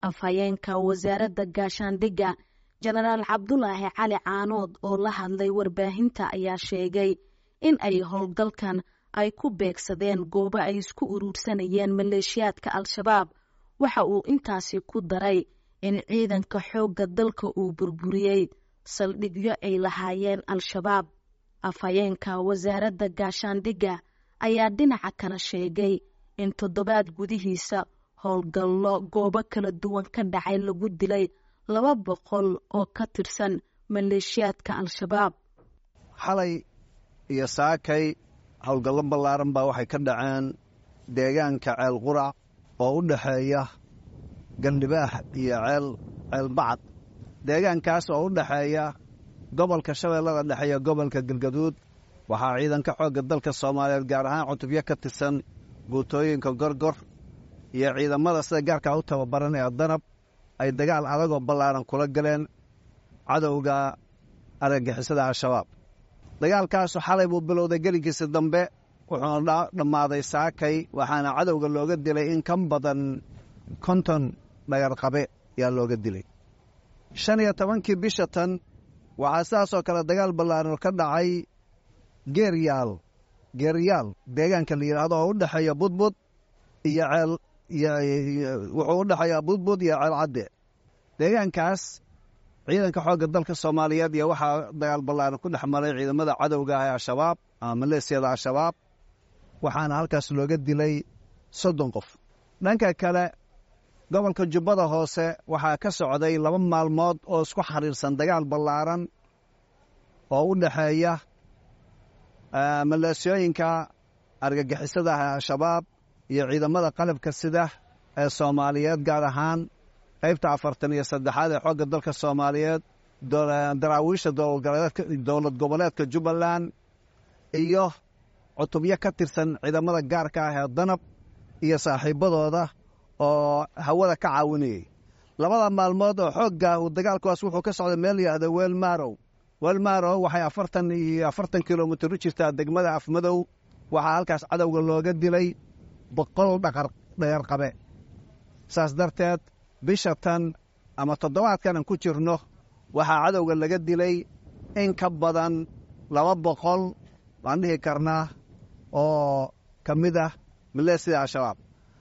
afhayeenka wasaaradda gaashaandhigga jenaraal cabdulaahi cali caanood oo la hadlay warbaahinta ayaa sheegay in ay howlgalkan ay ku beegsadeen goobo ay isku uruursanayeen maleeshiyaadka al-shabaab waxa uu intaasi ku daray in ciidanka xoogga dalka uu burburiyey saldhigyo ay lahaayeen al-shabaab afhayeenka wasaaradda gaashaandhigga ayaa dhinaca kale sheegay in toddobaad gudihiisa howlgallo goobo kala duwan ka dhacay lagu dilay laba boqol oo ka tirsan maleeshiyaadka al-shabaab xalay iyo saakay howlgallo ballaaran baa waxay ka dhaceen deegaanka ceel qurac oo u dhexeeya gandhibaax iyo ceel ceel bacad deegaankaas oo u dhexeeya gobolka shabeellada dhexe iyo gobolka galgaduud waxaa ciidanka xoogga dalka soomaaliyeed gaar ahaan cutubyo ka tirsan guutooyinka gorgor iyo ciidamada sida gaarkaa u tababaran ee danab ay dagaal adagoo ballaaran kula galeen cadowga argagixisada al-shabaab dagaalkaasu xalay buu bilowday gelinkiisa dambe wuxuuna dhammaaday saakay waxaana cadowga looga dilay in ka badan konton dhagarqabe yaa looga dilay shan iyo tobankii bisha tan waxaa sidaasoo kale dagaal ballaaran ka dhacay geeryaal geeryaal deegaanka la yidhaahdo oo u dhexeeya budbud iyo ceel wuxuu u dhexeeyaa budbud iyo ceel cadde deegaankaas ciidanka xoogga dalka soomaaliyeed iyo waxaa dagaal ballaaran ku dhex maray ciidamada cadowga ah ee al-shabaab ama maleesiyada al-shabaab waxaana halkaas looga dilay soddon qof dhanka kale gobolka jubbada hoose waxaa ka socday laba maalmood oo isku xiriirsan dagaal ballaaran oo u dhexeeya maleesiyooyinka argagixisada ah ee al-shabaab iyo ciidamada qalabka sida ee soomaaliyeed gaar ahaan qaybta afartan iyo saddexaad ee xoogga dalka soomaaliyeed daraawiisha dowlad goboleedka jubbaland iyo cutubyo ka tirsan ciidamada gaarka ah ee danab iyo saaxiibadooda oo hawada ka caawinayay labada maalmood oo xoogga uu dagaalkuwaas wuxuu ka socday meel yihahda weelmarow weelmarow waxay afartan iyo afartan kilomitir u jirtaa degmada afmadow waxaa halkaas cadowga looga dilay boqol dhaqardhagarqabe saas darteed bisha tan ama toddobaadkan aan ku jirno waxaa cadowga laga dilay in ka badan laba boqol baan dhihi karnaa oo ka mid ah maleesida al-shabaab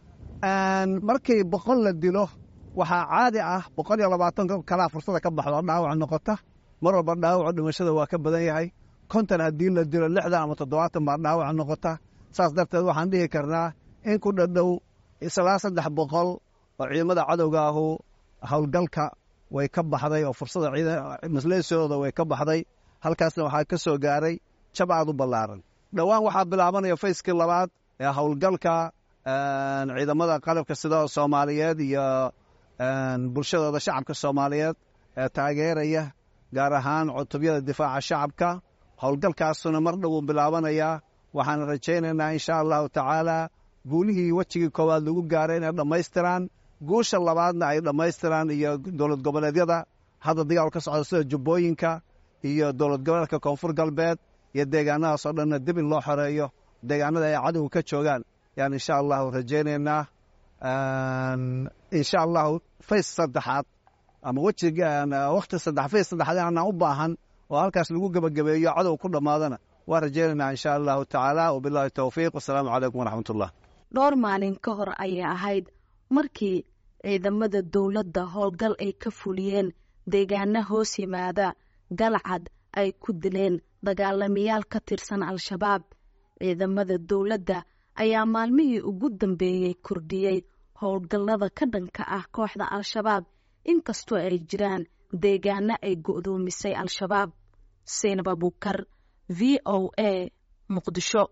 markii boqol la dilo waxaa caadi ah boqol iyo labaatan kalaa fursada ka baxdo oo dhaawac noqota mar walba dhaawaco dhimashada waa ka badan yahay konton haddii la dilo lixdan ama toddobaatan baa dhaawac noqota saas darteed waxaan dhihi karnaa in ku dhadhow islaa saddex boqol oo ciidamada cadowga ahu howlgalka way ka baxday oo fursada masleesiyadooda way ka baxday halkaasna waxaa ka soo gaaray jab aad u ballaaran dhowaan waxaa bilaabanaya fayskii labaad ee howlgalka ciidamada qalabka sida soomaaliyeed iyo bulshadooda shacabka soomaaliyeed ee taageeraya gaar ahaan cutubyada difaaca shacabka howlgalkaasuna mar dhowuu bilaabanayaa waxaan rajaynaynaa insha allahu tacaala guulihii wejigii koowaad lagu gaaray inay dhammaystiraan guusha labaadna ay dhammaystiraan iyo dowlad goboleedyada hadda dagaal ka socda sida jubbooyinka iyo dowlad goboleedka koonfur galbeed iyo deegaanadaas oo dhanna dib in loo xoreeyo deegaanada ay cadowga ka joogaan yaan insha allahu rajaynaynaa insha allahu fays saddexaad ama wejiga wakhti saddex fays saddexaad aanaan u baahan oo halkaas lagu gebagabeeyo cadow ku dhammaadana waa rajaynaynaa insha allahu tacaala wabillahi towfiiq wasalaamu calaykum waraxmat ullah dhowr maalin ka hor ayay ahayd markii ciidamada dowladda howlgal ay ka fuliyeen deegaana hoos yimaada galcad ay ku dileen dagaalamayaal ka tirsan al-shabaab ciidamada dowladda ayaa maalmihii ugu dambeeyey kordhiyey howlgallada ka dhanka ah kooxda al-shabaab inkastoo ay jiraan deegaano ay go'doomisay al-shabaab seynab abuukar v o a muqdisho